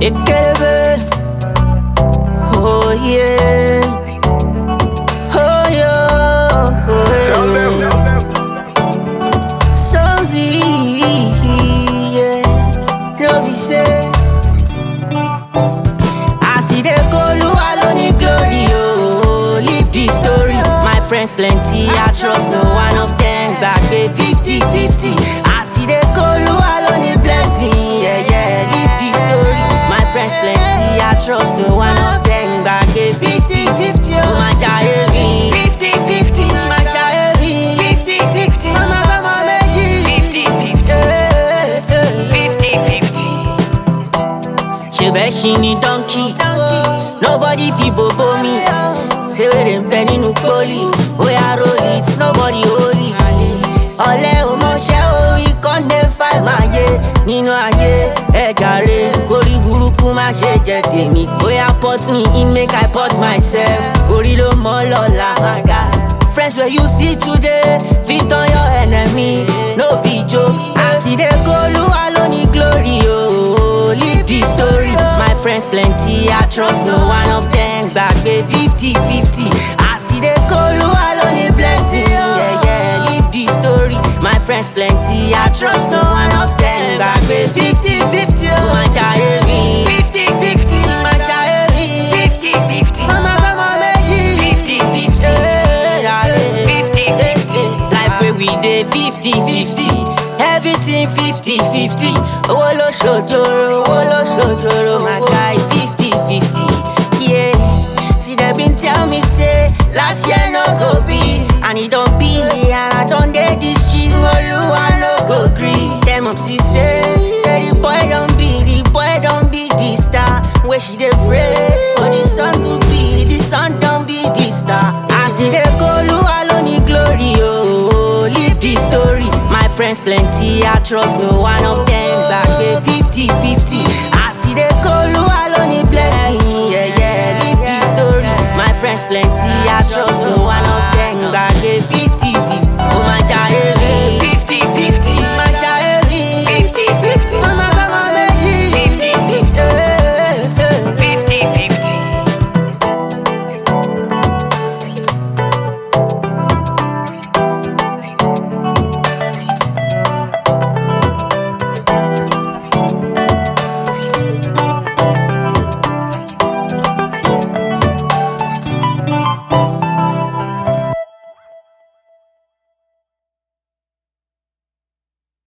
Ekelebe. Oh yeah. Oh yeah. Oh, yeah. Stonesy. Yeah. No be say. I see the Koluwa lóní glory oh. Leave the story. My friends plenty, I trust no one of them. Gbàgbé fifty fifty. I see the Koluwa lóní blessing. Yeah, yeah. Leave the story. My friends plenty, I trust no one of them. Gbàgbé fifty fifty. Ó máa ṣayé mi. Fifty fifty. Máa ṣayé mi. Fifty fifty. Mama bàmá méjì. Fifty fifty. Fifty fifty. ṣebẹ ṣi ni donkey nobody fi bobo mi ṣé wèrè ń bẹ nínú poli oya roll it nobody hold it ọ̀lẹ ò mọṣẹ́ orí kọ́ndé fàìmáyé nínú ayé ẹ jàre kórí burúkú má ṣe jẹ tèmi oya put me in make i put myself orí ló mọ́ lọ́la my guy. Friends where you see today, fit on your enemy, no be joke. As e dey go, Oluwa lóní glory, oh, leave the story. My friends plenty, I trust no one of them. Gbàgbé fifty fifty. As e dey go, Oluwa lóní blessing, yeah, yeah, leave the story. My friends plenty, I trust no one of them. Gbàgbé fifty fifty, ó máa ṣayé mi. Fifty fifty, máa ṣayé mi. Fifty fifty, mama bàmá méjì. Fifty fifty, life wey we dey fifty fifty. Everything fifty fifty. Owó ló ṣòjòrò, owó ló ṣòjòrò, my guy fifty fifty. Yeah, see dem bin tell me say last year no go be, and e don be, and I don dey this shit, Oluwa no go gree. Dem up see say, say the boy don be, the boy don be the star. Wey she dey pray for the sun to be, the sun don be the star. As e dey go, Oluwa lóní glory, oh, leave the story. My friends plenty, I trust no one of them.